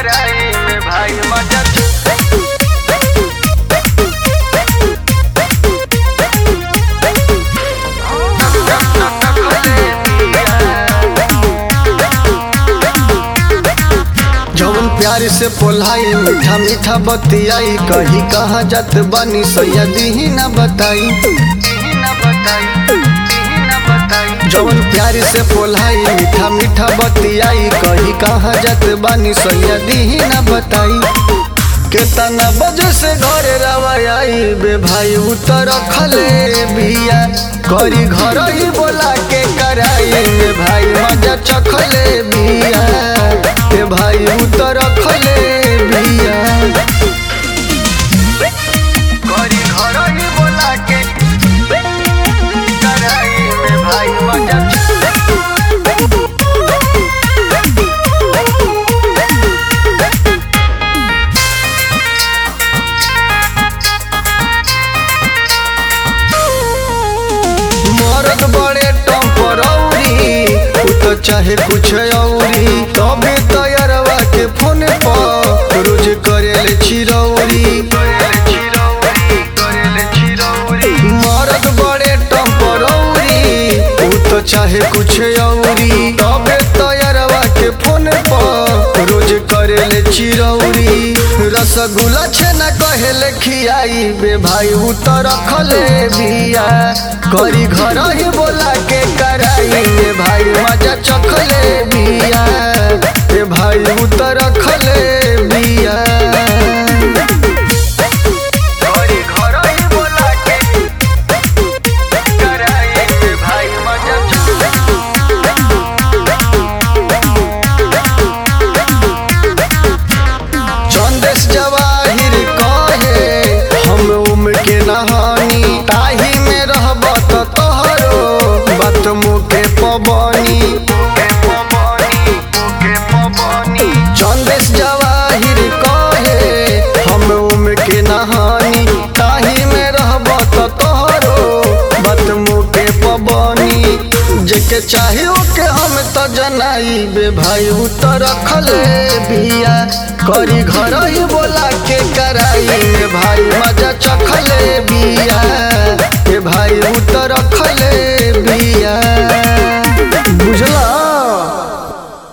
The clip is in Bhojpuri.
कराई में भाई मजा जवन प्यार से पोलाई मीठा मीठा बतियाई कही कहाँ जात बानी सैया दीही ना बताई न बताई न बताई जवन प्यार से पोलाई मीठा मीठा बतियाई कही कहाँ जात बानी सैया दीही ना बताई केतना बजे से घर रवाई बे भाई उतर खले बिया करी घर ही बोला के कराई बे भाई मजा चखले बिया ए भाई उतर खले बिया करी घर ही बोला के कराई में भाई मजा मरद बड़े टम्परौरी उ तो चाहे कुछ औरी तबे तैयारवा के फोन पर रोज करेले चिरौरी करेले चिरौरी करेले चिरौरी मरद बड़े टम्परौरी उ तो चाहे कुछ औरी तबे तैयारवा के फोन पर रोज करेले चिरौरी रसगुल्ला छेना कहेले खियाई बे भाई उ तो रखले बिया करी घर ही बोला के कराई बे भाई मजा चखले बिया ए भाई उ तो रखले बिया करी घर ही बोला के कराई में भाई मजा चंदेश जवाहिर कहे हम उम्र के नहानी ताही में रहब त तोहरो बात मुके पबनी के पवनी के पवनी चंदेश जवाहिर कहे हम उम्र के नहानी ताही में रहब त तोहरो बात मुके पबनी जेके चाहियो के हम त जनाई बे भाई उ त रखले बिया करी घर ही बोला के कराई बे भाई मजा चखले बिया ए भाई उ त रखले बिया बुझला